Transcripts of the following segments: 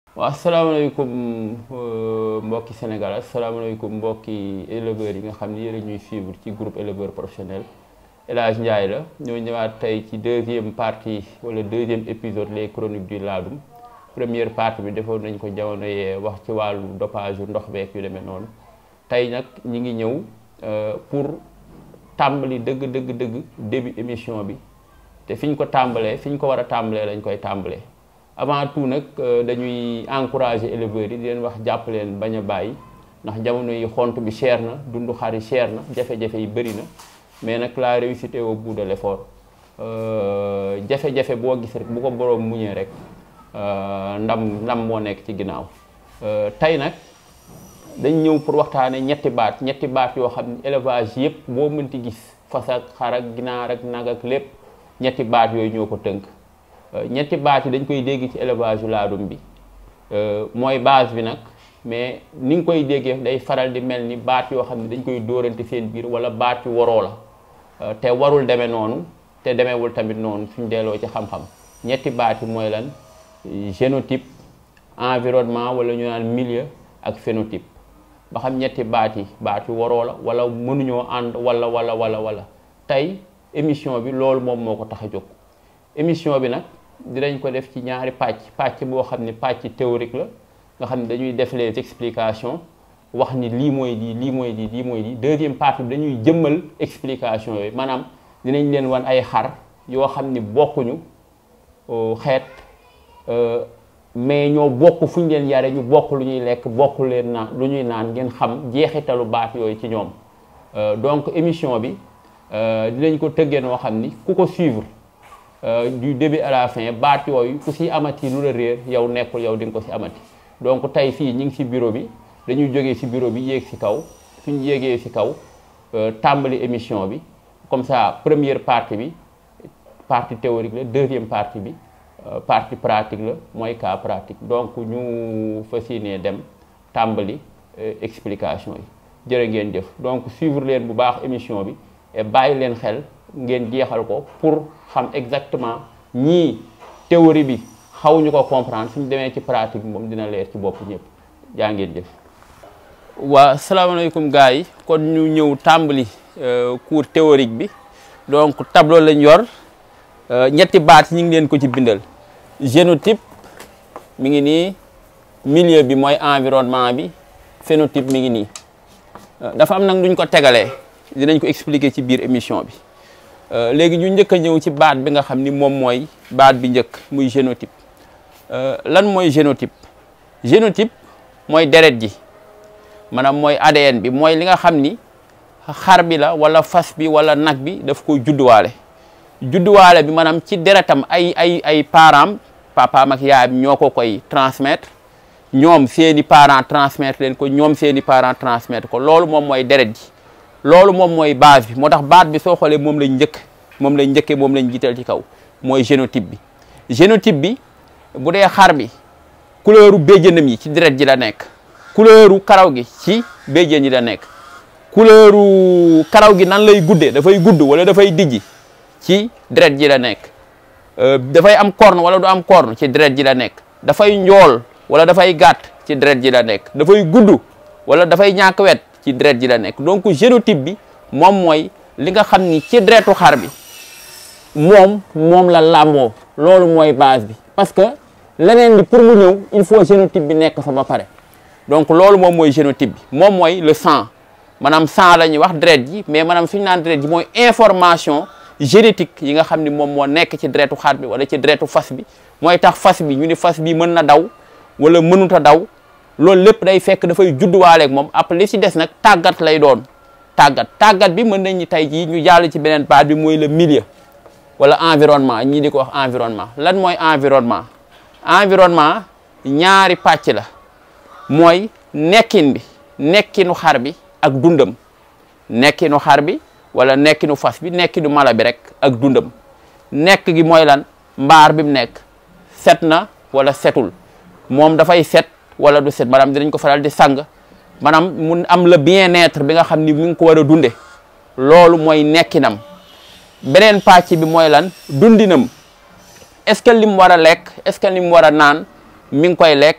waaw asalaamaaleykum mbokki Sénégal asalaamaaleykum mbokki éleveurs yi nga xam ni yéen a ñuy suivre ci groupe éleveur professionnel El Hadj Ndiaye la ñoo ñëwaat tey ci deuxième partie wala deuxième épisode les chroniques du Ladoum première partie bi defoon nañ ko jamono yee wax ci wàllu dopage yu ndox beek yu demee noonu tey nag ñi ngi ñëw pour tàmbali dëgg dëgg dëgg début émission bi te fi ñu ko tàmbalee fi ñu ko war a tàmbalee lañ koy tàmbalee avant tout nag dañuy encourager éleveurs yi di leen wax jàpp leen bañ a bàyyi ndax jamono yi xont bi cher na dundu xar yi cher na jafe-jafe yi bëri na mais nag la réussite au bout de l'effort jafe-jafe boo gis rek bu ko boroom muñee rek ndam ndam moo nekk ci ginnaaw tey nag dañ ñëw pour waxtaane ñetti baat ñetti baat yoo xam ne élevage yépp boo mënti gis fas ak xar ak ginaar ak nag ak lépp ñetti baat yooyu ñoo ko tënk ñetti baat yi dañ koy dégg ci élevage yu laadum bi mooy base bi nag mais ni nga koy déggee day faral di mel ni baat yoo xam ne dañ koy dóorante seen biir wala baat yu waroo la te warul demee noonu te demeewul tamit noonu suñ delloo ci xam-xam ñetti baat yi mooy lan génotype environnement wala ñu naan milieu ak phénotype ba xam ñetti baat yi baat yu waroo la wala mënuñoo ànd wala wala wala wala tey émission bi loolu moom moo ko tax a jóg émission bi nag dinañ ko def ci ñaari pàcc pàcc boo xam ne pàcc théorique la nga xam ne dañuy def les explications wax ni lii mooy lii lii mooy lii lii mooy lii deuxième partie bi dañuy jëmmal explication yooyu maanaam dinañ leen wan ay xar yoo xam ni bokkuñu xeet mais ñoo bokk fu ñu leen yare ñu bokk lu ñuy lekk bokk leen naan lu ñuy naan ngeen xam jeexitalu baat yooyu ci ñoom donc émission bi dinañ ko tëggee noo xam ni ku ko suivre du début à la fin baat yooyu ku si amati lu la réer yow nekkul yow di nga ko si amati donc tey fii ñu ngi si bureau bi dañuy jógee si bureau bi yéeg si kaw suñu yéegee si kaw tàmbali émission bi comme ça première partie bi partie théorique la deuxième partie bi partie pratique la mooy cas pratique donc ñu fas yéenee dem tàmbali explication yi jërë ngeen jëf donc suivre leen bu baax émission bi et bàyyi leen xel ngeen jeexal ko pour xam exactement ñii théorie bi xawuñu ko comprendre suñu demee ci pratique bi moom dina leer ci bopp ñëpp jaa ngeen jëf. waa salaamaaleykum gars yi kon ñu ñëw tàmbali cours théorique bi donc tableau lañ yor ñetti baat ñu ngi leen ko ci bindal génotype mi ngi nii milieu bi mooy environnement bi phénotype mi ngi nii dafa am nag duñ ko tegalee dinañ ko expliquer ci biir émission bi. léegi ñu njëkk a ñëw ci baat bi nga xam ni moom mooy baat bi njëkk muy génotype lan mooy génotype génotype mooy deret ji maanaam mooy ADN bi mooy li nga xam ni xar bi la wala fas bi wala nag bi daf koy judduwaale judduwaale bi maanaam ci deretam ay ay ay parents papaam ak yaayam ñoo ko koy transmettre ñoom seeni parents transmettre leen ko ñoom seeni parents transmettre ko loolu moom mooy deret ji loolu moom mooy base bi moo tax baat bi soo xoolee moom lañ njëkk moom lañ njëkkee moom lañ jiital ci kaw mooy génotype bi génotype bi bu dee xar bi couleuru béjjënam yi ci deret ji la nekk couleuru karaw gi ci béjjën yi la nekk couleuru karaw gi nan lay guddee dafay gudd wala dafay dijji ci deret ji la nekk dafay am corne wala du am corne ci deret ji la nekk dafay njool wala dafay gàtt ci deret ji la nekk dafay gudd wala dafay ñàkk wet ci deret ji la nekk donc génotype bi moom mooy li nga xam ni ci deretu xar bi moom moom la làmboo loolu mooy base bi parce que leneen li pour mu ñëw il faut génotype bi nekk fa ba pare donc loolu moom mooy génotype bi moom mooy le sang maanaam sang la ñuy wax deret ji mais maanaam suñu naan deret ji mooy information génétique yi nga xam ni moom moo nekk ci deretu xar bi wala ci deretu fas bi mooy tax fas bi ñu ni fas bi mën na daw wala mënut a daw loolu lépp day fekk dafay judduwaaleeg moom après li ci des nag tàggat lay doon tàggat tàggat bi mën nañ ni tey jii ñu jàll ci beneen baat bi mooy le milieu wala environnement ñii di ko wax environnement lan mooy environnement environnement ñaari pàcc la mooy nekkin bi nekkinu xar bi ak dundam nekkinu xar bi wala nekkinu fas bi nekkinu mala bi rek ak dundam nekk gi mooy lan mbaar bi mu nekk set na wala setul moom dafay set wala du set maanaam dinañ ko faral di sang maanaam mun am le bien-être bi nga xam ni mu ngi ko war a dunde loolu mooy nekkinam beneen pàcc bi mooy lan dundinam est-ce que li mu war a lekk est-ce que li mu war a naan mi ngi koy lekk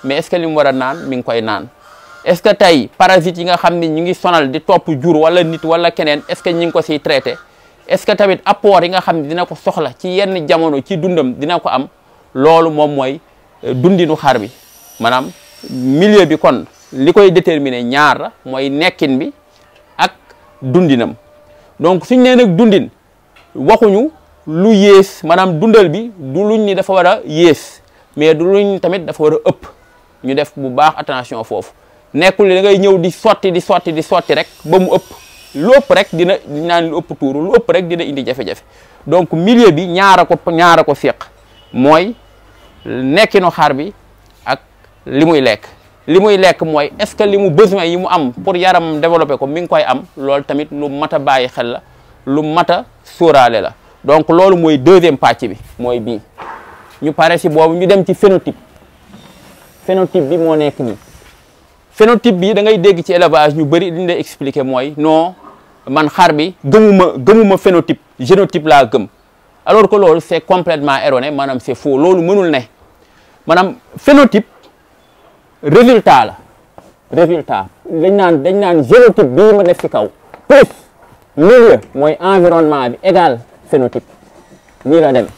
mais est-ce que li mu war a naan mi ngi koy naan est-ce que tey parasites yi nga xam ni ñu ngi sonal di topp jur wala nit wala keneen est-ce que ñi ngi ko siy traité est-ce que tamit apport yi nga xam ne dina ko soxla ci yenn jamono ci dundam dina ko am loolu moom mooy dundinu xar bi maanaam milieu bi kon li koy déterminer ñaar la mooy nekkin bi ak dundinam donc suñ nee nag dundin waxuñu lu yées maanaam dundal bi du luñ ni dafa war a yées mais du luñ tamit dafa war a ëpp ñu def bu baax attention foofu nekkul da ngay ñëw di sotti di sotti di sotti rek ba mu ëpp lu ëpp rek dina naan lu ëpp tuuru lu ëpp rek dina indi jafe-jafe donc milieu bi ñaara ko ñaara ko séq mooy nekkinu xar bi ak li muy lekk li muy lekk mooy est-ce que li mu besoin yi mu am pour yaram développer ko mi ngi koy am loolu tamit lu mat a bàyyi xel la lu mat a sóoraale la donc loolu mooy deuxième pàcc bi mooy bii ñu pare si boobu ñu dem ci phénotype phénotype bi moo nekk nii phénotype bi da ngay dégg ci élevage ñu bëri li ñu lay expliquer mooy non man xar bi gëmuma gëmuma phénotype génotype laa gëm alors que loolu c'est complètement erroné maanaam c'est faux loolu mënul ne maanaam phénotype résultat la résultat dañ naan dañ naan génotype bii ma def ci kaw plus milieu mooy environnement bi égal phénotype nii la demee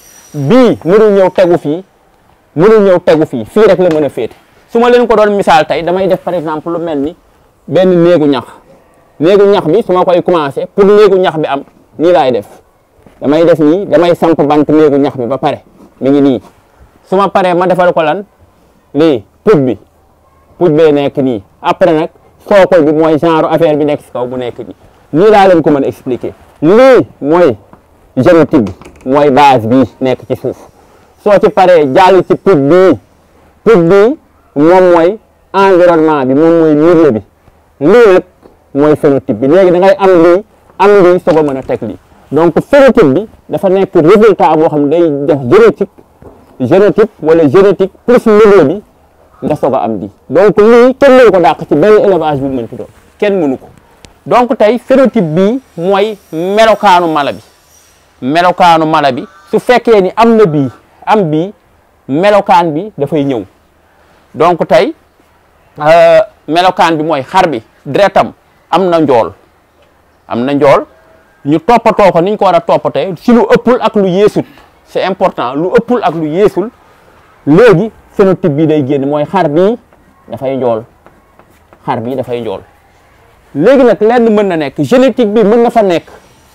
bii mënul ñëw tegu fii mënul ñëw tegu fii fii rek la mën a féete su ma leen ko doon misaal tey damay def par exemple lu mel ni benn néegu ñax néegu ñax bi su ma koy commencé pour néegu ñax bi am nii laay def damay def nii damay samp bant néegu ñax bi ba pare mi ngi nii su ma paree ma defal ko lan lii put bi put bee nekk nii après nag sookol bi mooy genre affaire bi nekk si kaw bu nekk nii nii laa leen ko mën a expliquer lii mooy génotype bi mooy base bii nekk ci suuf soo ci paree jàll ci put bii put bii moom mooy environnement bi moom mooy milieu bi lii nag mooy phénotype bi léegi da ngay am lii am lii soog a mën a teg lii donc phénotype bi dafa nekk résultat boo xam ne day def génétique génotype wala génétique plus milieu bi nga soog a am lii donc lii kenn mënu ko dàq ci benn élevage bu mënti doon kenn mënu ko donc tey phénotype bii mooy melokaanu mala bi melokaanu mala bi su fekkee ni am na bii am bii melokaan bi dafay ñëw donc tey melokaan bi mooy xar bi deretam am na njool am na njool ñu toppatoo ko niñ ko war a toppatee si lu ëppul ak lu yeesut c'est important lu ëppul ak lu yeesul léegi phénotype bi day génn mooy xar bii dafay njool xar bii dafay njool léegi nag lenn mën na nekk génétique bi mën na fa nekk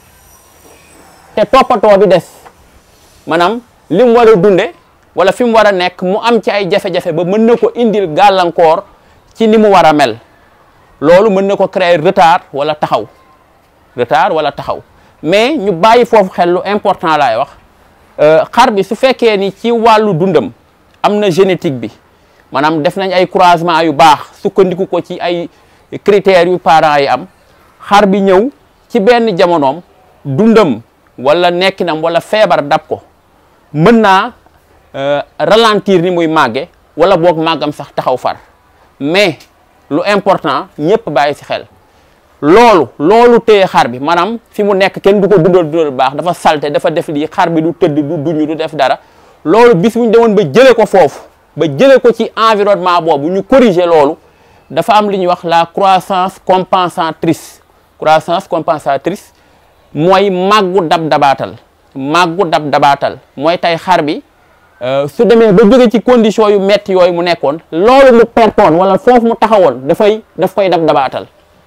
te toppatoo bi des maanaam li mu war a dunde wala fi mu war a nekk mu am ci ay jafe-jafe ba mën na ko indil gàllankoor ci ni mu war a mel loolu mën na ko créer retard wala taxaw retard wala taxaw mais ñu bàyyi foofu xel lu important laay wax xar bi su fekkee ni ci wàllu dundam am na génétique bi maanaam def nañ ay croisement yu baax sukkandiku ko ci ay critères yu parents yi am xar bi ñëw ci benn jamonoom dundam wala nekkinam wala feebar dab ko mën naa ralentir ni muy màgge wala boog màggam sax taxaw far mais lu important ñëpp bàyyi ci xel loolu loolu téye xar bi maanaam fi mu nekk kenn du ko dundal dundal baax dafa salte dafa def lii xar bi du tëdd du duñu du def dara loolu bis bu ñu demoon ba jëlee ko foofu ba jëlee ko ci environnement boobu ñu corriger loolu dafa am li ñuy wax la croissance compensatrice croissance compensatrice mooy màggu dab dabaatal màggu dab dabaatal mooy tey xar bi su demee ba jóge ci condition yu metti yooyu mu nekkoon loolu mu pertoon wala foofu mu taxawoon dafay daf koy dab dabaatal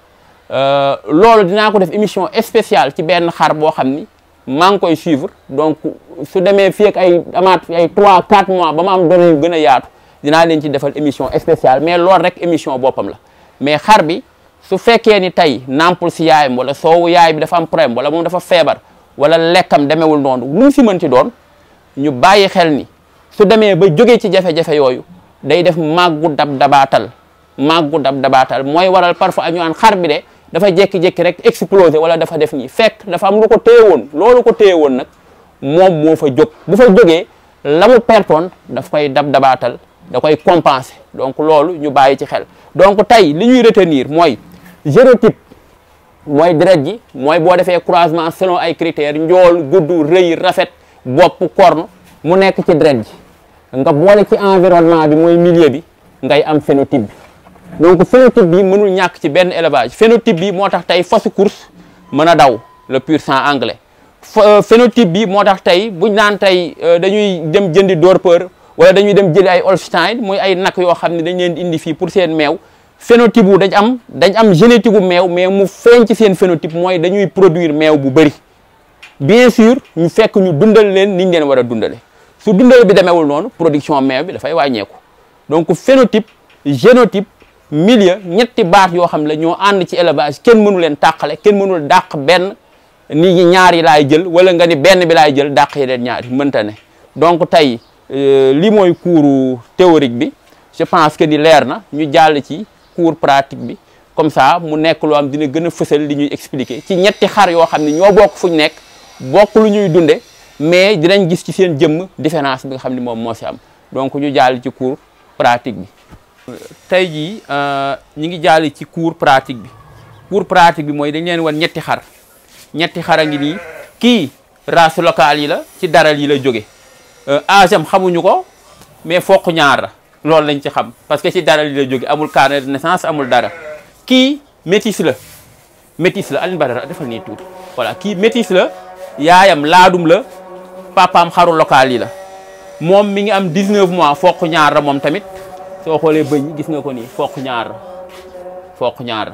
loolu dinaa ko def émission spéciale ci benn xar boo xam ni maa ngi koy suivre donc su demee fii ak ay amaat ay 3 4 mois ba ma am données yu gën a yaatu dinaa leen ci defal émission spéciale mais loolu rek émission boppam la mais xar bi su fekkee ni tey nampul si yaayam wala soowu yaay bi dafa am problème wala moom dafa feebar wala lekkam demewul noonu lu mu si mënti doon ñu bàyyi xel ni su demee ba jógee ci jafe-jafe yooyu day def màggu dab dabaatal màggu dab dabaatal mooy waral parfois ñu naan xar bi de dafa jékki-jékki rek explosé wala dafa def nii fekk dafa am lu ko téye woon loolu ko téye woon nag moom moo fa jóg bu fa jógee la mu pertoon daf koy dab dabaatal da koy compenser donc loolu ñu bàyyi ci xel donc tey li ñuy retenir mooy génotype mooy deret ji mooy boo defee croisement selon ay critères njool gudd rëy rafet bopp korne mu nekk ci deret ji nga boole ci environnement bi mooy milieu bi ngay am phénotype bi donc phénotype bi mënul ñàkk ci benn élevage phénotype bi moo tax tey fasu course mën a daw le pur sang anglais phénotype bi moo tax tey buñ naan tey dañuy dem jëndi Dorper wala dañuy dem jëli ay Holstein muy ay nag yoo xam ne dañ leen di indi fii pour seen meew phénotype wu dañ am dañ am génétique gu meew mais mu feeñ ci seen phénotype mooy dañuy produire meew bu bëri bien sûr ñu fekk ñu dundal leen niñ leen war a dundale su dundale bi demeewul noonu production meew bi dafay wàññeeku donc phénotype génotype milieu ñetti baat yoo xam ne ñoo ànd ci élevage kenn mënu leen tàqale kenn mënul dàq benn ni ñaar yi laay jël wala nga ni benn bi laay jël dàq yeneen ñaar yi mënta ne donc tey li mooy cours théorique bi je pense que ni leer na ñu jàll ci cours pratique bi comme ça mu nekk loo am dina gën a fësal li ñuy expliquer ci ñetti xar yoo xam ne ñoo bokk fu ñu nekk bokk lu ñuy dunde mais dinañ gis ci seen jëmm différence bi nga xam ne moom moo si am donc ñu jàll ci cours pratique bi tey jii ñi ngi jàll ci cours pratique bi cours pratique bi mooy dañ leen wan ñetti xar ñetti xar a ngi nii kii race locale yi la ci daral yi la jóge âge am xamuñu ko mais fokk ñaar la loolu lañ ci xam parce que ci daral yi la jóge amul carnet de naissance amul dara kii métis la métis la Alioune Badara defal nii tuuti voilà kii métis la yaayam laadum la papaam xaru local yi la moom mi ngi am 19 mois fokk ñaar la moom tamit soo xoolee bëñ gis nga ko nii fokk ñaar la fokk ñaar la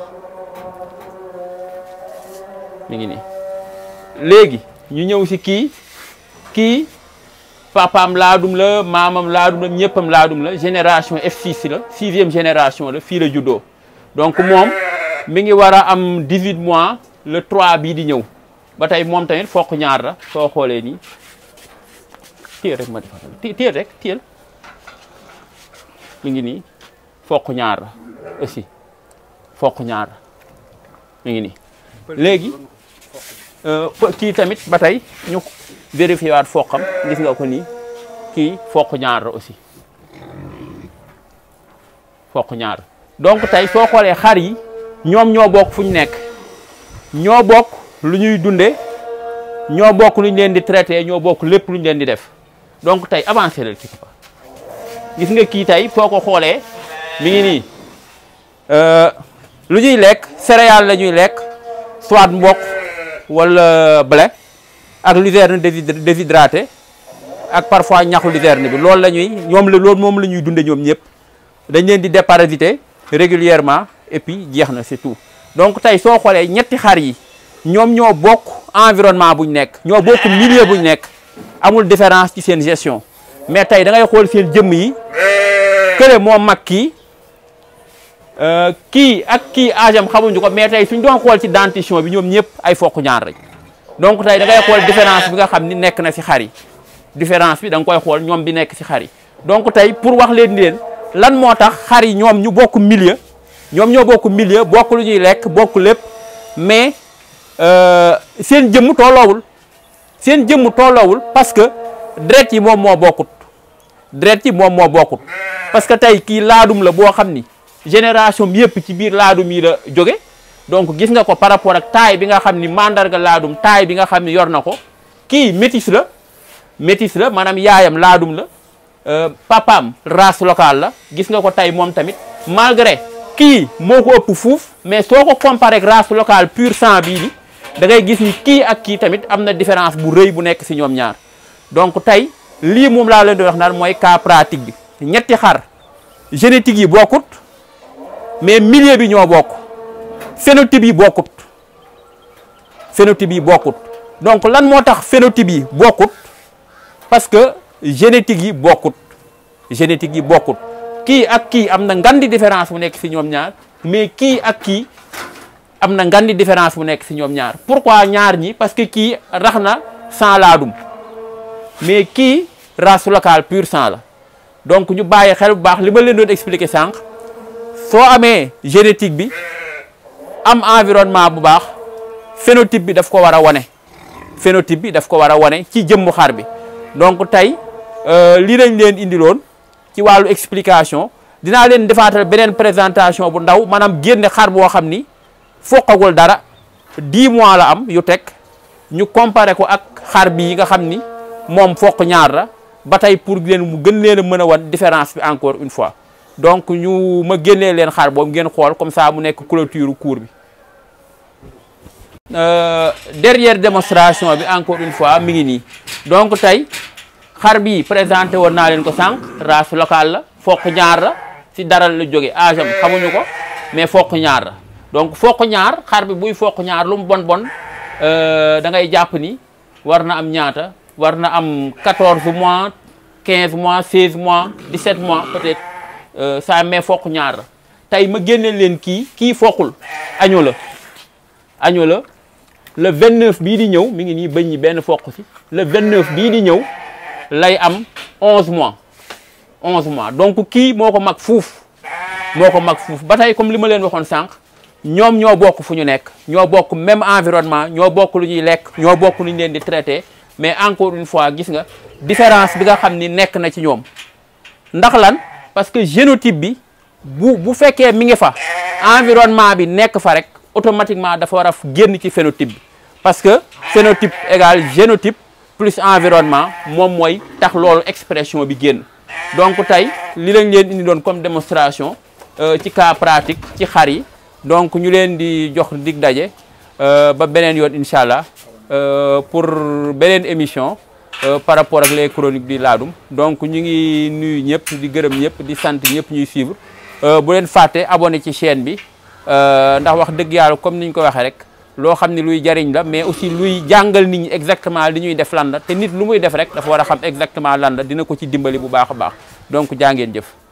mi ngi nii léegi ñu ñëw si kii kii papaam laadum la maamam laadum la ñëppam laadum la génération F6 la sixième génération la fii la juddoo donc moom mi ngi war a am 18 mois le 3 bii di ñëw ba tey moom tamit fokk ñaar la soo xoolee nii téel rek ma defal téel rek téel mi ngi nii fokk ñaar la aussi fokk ñaar la mi ngi nii léegi kii tamit ba tey ñu vérifié waat foqam gis nga ko nii kii fokk ñaar la aussi fokk ñaar donc tey soo xoolee xar yi ñoom ñoo bokk fu ñu nekk ñoo bokk lu ñuy dunde ñoo bokk lu ñu leen di traité ñoo bokk lépp lu ñu leen di def donc tey avancé la ci papa gis nga kii tey foo ko xoolee mi ngi nii lu ñuy lekk céréales la ñuy lekk soit mboq wala blé ak luzerne déshydraté ak parfois ñaxu luzerne bi loolu la ñuy ñoom la loolu moom la ñuy dunde ñoom ñëpp dañ leen di déparasiter régulièrement et puis jeex na c'est tout donc tey soo xoolee ñetti xar yi ñoom ñoo bokk environnement buñ nekk ñoo bokk milieu buñ nekk amul différence ci seen gestion mais tey da ngay xool seen jëmm yi kële moo mag kii kii ak kii âge am xamuñu ko mais tey suñ doon xool ci dentition bi ñoom ñëpp ay fokk ñaar rek donc tey da ngay xool différence bi nga xam ni nekk na si xar yi différence bi da nga koy xool ñoom bi nekk si xar yi donc tey pour wax leen leen lan moo tax xar yi ñoom ñu bokk milieu ñoom ñoo bokk milieu bokk lu ñuy lekk bokk lépp mais seen jëmm tolloowul seen jëmm tolloowul parce que deret yi moom moo bokkut deret yi moom moo bokkut parce que tey kii laadum la boo xam ni génération bi yëpp ci biir laadum yi la jóge donc gis nga ko par rapport ak taay bi nga xam ni mandarga laadum taay bi nga xam ni yor na ko kii métis la métis la maanaam yaayam laadum la papaam race locale la gis nga ko tey moom tamit malgré kii moo ko ëpp fuuf mais soo ko comparé ak race locale pur sang bii di da ngay gis ni kii ak kii tamit am na différence bu rëy bu nekk si ñoom ñaar donc tey lii moom laa leen di wax naan mooy cas pratique bi ñetti xar génétique yi bokkut mais milieu bi ñoo bokk phénotype yi bokkut phénotype yi bokkut donc lan moo tax phénotype yi bokkut parce que génétique yi bokkut génétique yi bokkut kii ak kii am na ngan di différence bu nekk si ñoom ñaar mais kii ak kii am na ngan di différence bu nekk si ñoom ñaar pourquoi ñaar ñi parce que kii rax na sans laadum mais kii race locale pur sang la donc ñu bàyyi xel bu baax li ma leen doon expliquer sànq soo amee génétique bi am environnement bu baax phénotype bi daf ko war a wane phénotype bi daf ko war a wane ci jëmmu xar bi donc tey lii lañ leen indiloon ci wàllu explication dinaa leen defaatal beneen présentation bu ndaw maanaam génne xar boo xam ni foqagul dara 10 mois la am yu teg ñu comparé ko ak xar bi yi nga xam ni moom foq ñaar la ba tey pour leen mu gën leen a mën a wan différence bi encore une fois donc ñu ma génnee leen xar boobu ngeen xool comme ça mu nekk clôture cours bi dernière démonstration bi encore une fois mi ngi nii donc tey xar bi présenté woon naa leen ko sànq race locale la foq ñaar la si daral la jóge âge am xamuñu ko mais foq ñaar la donc foq ñaar xar bi buy foq ñaar lu mu bon bon da ngay jàpp ni war na am ñaata war na am 14 mois 15 mois 16 mois 17 mois peut-être ça mais foq ñaar la tey ma génne leen kii kii foqul año la año la le 29 bii di ñëw mi ngi nii bëñ ñi benn foq si le 29 bii di ñëw lay am 11 mois 11 mois donc kii moo ko mag fuuf moo ko mag fuuf ba tey comme li ma leen waxoon sànq ñoom ñoo bokk fu ñu nekk ñoo bokk même environnement ñoo bokk lu ñuy lekk ñoo bokk lu ñu leen di traité mais encore une fois gis nga différence bi nga xam ni nekk na ci ñoom ndax lan parce que génotype bi bu bu fekkee mi ngi fa environnement bi nekk fa rek automatiquement dafa war a génn ci phénotype bi parce que phénotype égal génotype plus environnement moom mooy tax loolu expression bi génn donc tey li lañ leen indi doon comme démonstration ci cas pratique ci xar yi donc ñu leen di jox dig daje ba beneen yoon incha allah pour beneen émission par rapport ak les chroniques du Ladoum donc ñu ngi nuyu ñëpp di gërëm ñëpp di sant ñëpp ñuy suivre bu leen fàtte abonné ci chaîne bi ndax wax dëgg yàlla comme niñ ko waxee rek loo xam ne luy jariñ la mais aussi luy jàngal nit ñi exactement li ñuy def lan la te nit lu muy def rek dafa war a xam exactement lan la dina ko ci dimbali bu baax a baax donc jaa ngeen jëf